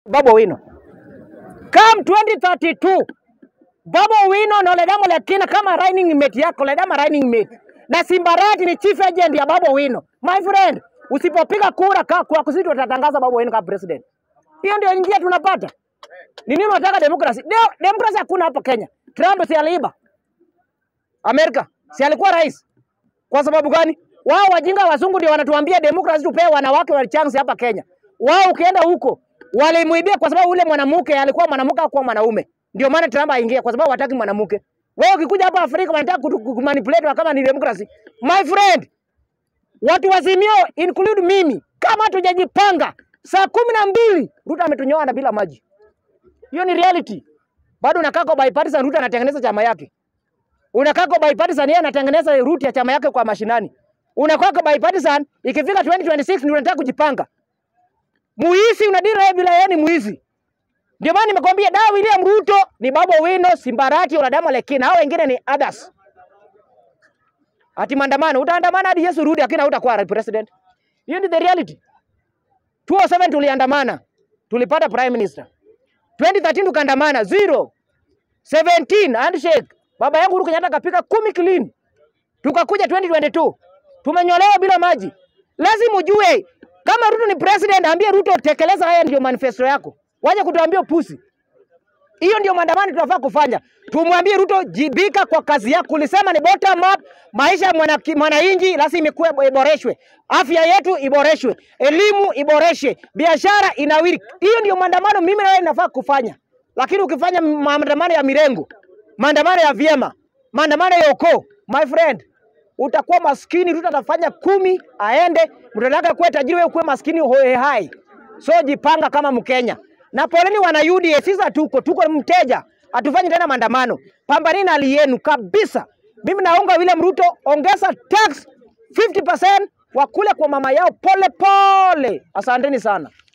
Babu Owino. Come 2032 Babu Owino na Ledama Lekina kama running mate yako, Ledama running mate na Simbarati ni chief agent ya Babu Owino. My friend, usipopiga kura ka, kwa kusudi watatangaza Babu Owino kama president. Hiyo ndio njia tunapata. Ni nini unataka demokrasi? Ndio demokrasi hakuna hapa Kenya. Trump si aliiba Amerika, si alikuwa rais? Kwa sababu gani? Wao wajinga wazungu ndio wanatuambia demokrasi tupee wanawake wa chance hapa Kenya. Wao ukienda huko walimuibia kwa sababu ule mwanamke alikuwa mwanamke au mwanaume. Ndio maana Trump aingia kwa sababu hataki mwanamke. Wewe ukikuja hapa Afrika wanataka kutu- kumanipulate kama ni demokrasi. My friend, watu wazimio include mimi, kama hatujajipanga saa kumi na mbili Ruto ametunyoa na bila maji. Hiyo ni reality. Bado unakaa kwa bipartisan, Ruto anatengeneza chama yake. Unakaa kwa bipartisan, yeye anatengeneza route ya chama yake kwa mashinani. Unakaa kwa bipartisan, ikifika 2026 ndio unataka kujipanga. Muizi unadira yeye bila yeye ni muizi. Ndio maana nimekwambia da William Ruto ni Babu Owino, Simbarati, Oladama Lekina, hao wengine ni others. Ati maandamano, utaandamana hadi Yesu rudi, lakini hautakuwa president. Hiyo ni the reality. 2007 tuliandamana, tulipata prime minister. 2013 tukaandamana zero. 17 handshake. Baba yangu Uhuru Kenyatta kapika kumi clean. Tukakuja 2022 tumenyolewa bila maji. Lazima ujue kama Ruto ni president, ambie Ruto tekeleza haya, ndio manifesto yako. Waje kutuambia pusi. Hiyo ndio maandamano tunafaa kufanya. Tumwambie Ruto, jibika kwa kazi yako. Ulisema ni bottom up, maisha ya mwana- mwananchi lazima ikuwe iboreshwe, afya yetu iboreshwe, elimu iboreshwe, biashara inawiri. Hiyo ndio maandamano mimi na wewe nafaa kufanya. Lakini ukifanya maandamano ya mirengo, maandamano ya vyema, maandamano ya ukoo, my friend, utakuwa maskini. Ruto atafanya kumi aende, mtataka kuwa tajiri, wewe kuwe maskini hoe hai. So jipanga kama Mkenya. Na poleni wana UDA, sisi hatuko, tuko mteja, hatufanyi tena maandamano. Pambanini na hali yenu kabisa. Mimi naunga William Ruto, ongeza tax 50% wakule kwa mama yao pole pole. Asanteni sana.